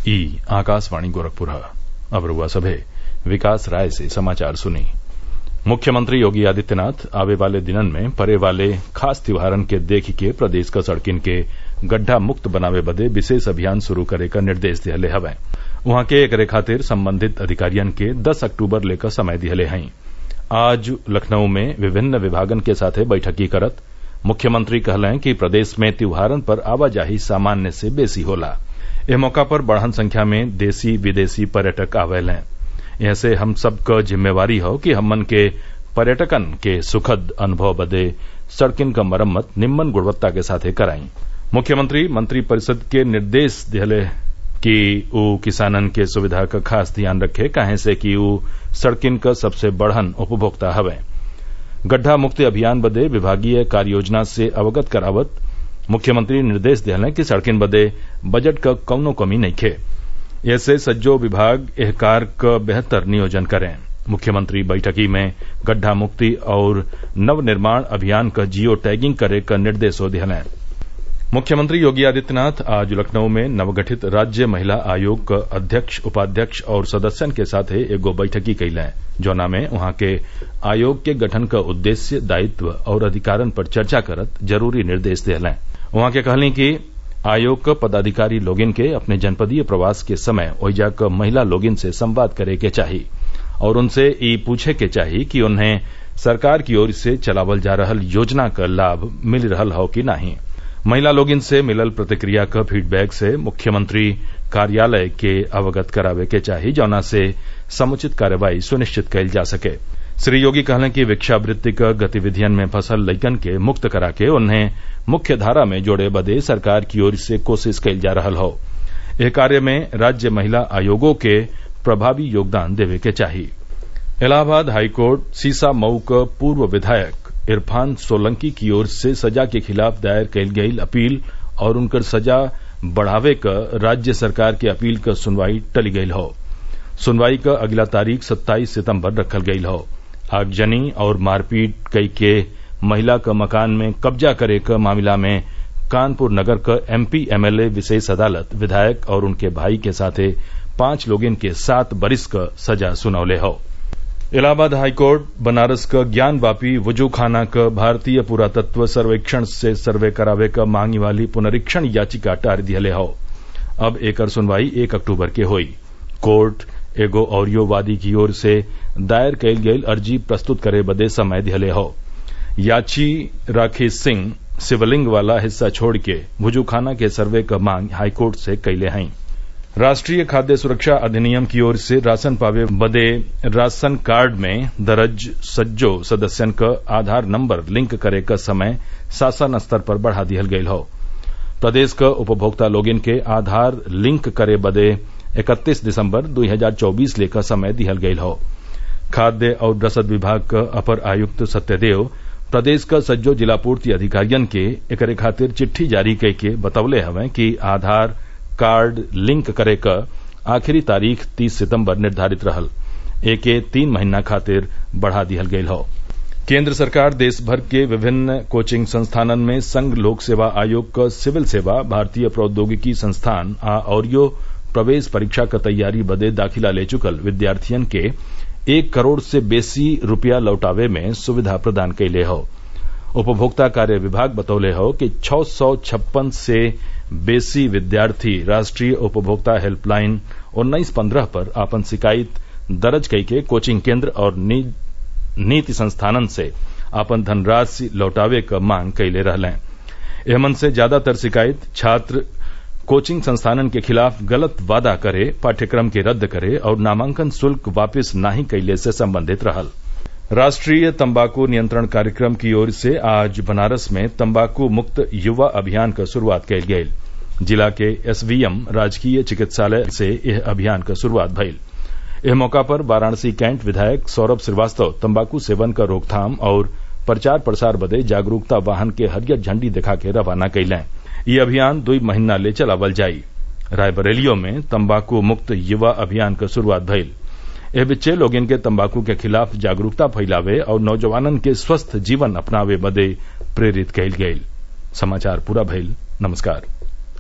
ई आकाशवाणी गोरखपुर अब रउआ सभे विकास राय से समाचार सुनी मुख्यमंत्री योगी आदित्यनाथ आवे वाले दिनन में परे वाले खास त्योहारन के देखि के प्रदेश क सड़किन के गड्ढा मुक्त बनावे बदे विशेष अभियान शुरू करे क निर्देश दिहले हवै उहाँ के एकरे खातिर संबंधित अधिकारियन के दस अक्टूबर ले क समय दिहले हई आज लखनऊ में विभिन्न विभागन के साथे बैठकी करत मुख्यमंत्री कहलें कि प्रदेश में त्योहारन पर आवाजाही सामान्य से बेसी होला एह मौका पर बढ़न संख्या में देसी विदेशी पर्यटक आवेलें एहसे हम सब क जिम्मेवारी हौ कि हमन के पर्यटकन के सुखद अनुभव बदे सड़किन क मरम्मत निम्मन गुणवत्ता के साथे कराई मुख्यमंत्री मंत्रिपरिषद के निर्देश दिहले कि ऊ किसानन के सुविधा क खास ध्यान रखे काहे से कि ऊ सड़किन क सबसे बड़हन उपभोक्ता हवै गड्ढा मुक्ति अभियान बदे विभागीय कार्ययोजना से अवगत करावत मुख्यमंत्री निर्देश दिहलें कि सड़किन बदे बजट क कौनो कमी नइखे एसे सज्जो विभाग एह कार्य क बेहतर नियोजन करें मुख्यमंत्री बैठकी में गड्ढा मुक्ति और नवनिर्माण अभियान क जियो टैगिंग करे क निर्देशो दिहलें मुख्यमंत्री योगी आदित्यनाथ आज लखनऊ में नवगठित राज्य महिला आयोग क अध्यक्ष उपाध्यक्ष और सदस्यन के साथे एगो बैठकी कइलें जौना में उहाँ के आयोग के गठन क उद्देश्य दायित्व और अधिकारन पर चर्चा करत जरूरी निर्देश दिहलें उहाँ के कहलीं कि आयोग क पदाधिकारी लोगिन के अपने जनपदीय प्रवास के समय ओइजा क महिला लोगिन से संवाद करे के चाही और उनसे ई पूछे के चाही कि उन्हें सरकार की ओर से चलावल जा रहल योजना क लाभ मिल रहल हौ कि नाही महिला लोगिन से मिलल प्रतिक्रिया क फीडबैक से मुख्यमंत्री कार्यालय के अवगत करावे के चाही जौना से समुचित कार्रवाई सुनिश्चित कइल जा सके श्री योगी कहलें कि भिक्षावृत्ति क गतिविधियन में फंसल लइकन के मुक्त करा के उन्हें मुख्य धारा में जोड़े बदे सरकार की ओर से कोशिश कइल जा रहल हौ एह कार्य में राज्य महिला आयोगों के प्रभावी योगदान देवे के चाही इलाहाबाद हाईकोर्ट सीसा मऊ क पूर्व विधायक इरफान सोलंकी की ओर से सजा के खिलाफ दायर कइल गईल अपील और उनकर सजा बढ़ावे क राज्य सरकार के अपील क सुनवाई टली गईल हौ सुनवाई क अगिला तारीख सत्ताईस सितम्बर रखल गईल हौ आगजनी और मारपीट कई के महिला क मकान में कब्जा करे क मामला में कानपुर नगर क एमपी एमएलए विशेष अदालत विधायक और उनके भाई के साथे पांच लोगिन के सात बरिस क सजा सुनौले हौ इलाहाबाद हाईकोर्ट बनारस क ज्ञान वापी वजूखाना क भारतीय पुरातत्व सर्वेक्षण से सर्वे करावे क मांगी वाली पुनरीक्षण याचिका टार दिहले हौ अब एकर सुनवाई एक अक्टूबर के होई कोर्ट एगो औरियो वादी की ओर से दायर कइल गईल अर्जी प्रस्तुत करे बदे समय दिहले हौ याची राखी सिंह शिवलिंग वाला हिस्सा छोड़ के भुजूखाना के सर्वे क मांग हाईकोर्ट से कइले हई राष्ट्रीय खाद्य सुरक्षा अधिनियम की ओर से राशन पावे बदे राशन कार्ड में दर्ज सज्जो सदस्यन क आधार नंबर लिंक करे क समय शासन स्तर पर बढ़ा दिहल गईल हौ प्रदेश क उपभोक्ता लोगिन के आधार लिंक करे बदे इकतीस दिसम्बर 2024 ले क समय दिहल गईल हौ खाद्य और रसद विभाग क अपर आयुक्त सत्यदेव प्रदेश क सज्जो जिलापूर्ति अधिकारियन के एकरे खातिर चिट्ठी जारी कई के बतौले हवें कि आधार कार्ड लिंक करे क आखिरी तारीख 30 सितम्बर निर्धारित रहल एके तीन महीना खातिर बढ़ा दिहल गईल हौ केंद्र सरकार देश भर के विभिन्न कोचिंग संस्थानन में संघ लोक सेवा आयोग क सिविल सेवा भारतीय प्रौद्योगिकी संस्थान आ औरियो प्रवेश परीक्षा क तैयारी बदे दाखिला ले चुकल विद्यार्थियन के एक करोड़ से बेसी रूपया लौटावे में सुविधा प्रदान कइले हौ उपभोक्ता कार्य विभाग बतौले हौ कि छः सौ छप्पन से बेसी विद्यार्थी राष्ट्रीय उपभोक्ता हेल्पलाइन उन्नीस पंद्रह पर आपन शिकायत दर्ज कई के कोचिंग केंद्र और नीति संस्थानन से आपन धनराशि लौटावे क मांग कइले रहलें एहमन से ज्यादातर शिकायत छात्र कोचिंग संस्थानन के खिलाफ गलत वादा करे पाठ्यक्रम के रद्द करे और नामांकन शुल्क वापिस नाही कइले से संबंधित रहल राष्ट्रीय तम्बाकू नियंत्रण कार्यक्रम की ओर से आज बनारस में तम्बाकू मुक्त युवा अभियान क शुरूआत कइल गईल जिला के एसवीएम राजकीय चिकित्सालय से यह अभियान क शुरूआत भइल एह मौका पर वाराणसी कैंट विधायक सौरभ श्रीवास्तव तम्बाकू सेवन क रोकथाम और प्रचार प्रसार बदे जागरूकता वाहन के हरियर झंडी दिखा के रवाना कइलें ई अभियान दुई महीना ले चलावल जाई रायबरेलियो में तम्बाकू मुक्त युवा अभियान क शुरूआत भइल एह बिच्चे लोगिन के तम्बाकू के खिलाफ जागरूकता फैलावे और नौजवानन के स्वस्थ जीवन अपनावे बदे प्रेरित कइल गईल समाचार पूरा भइल नमस्कार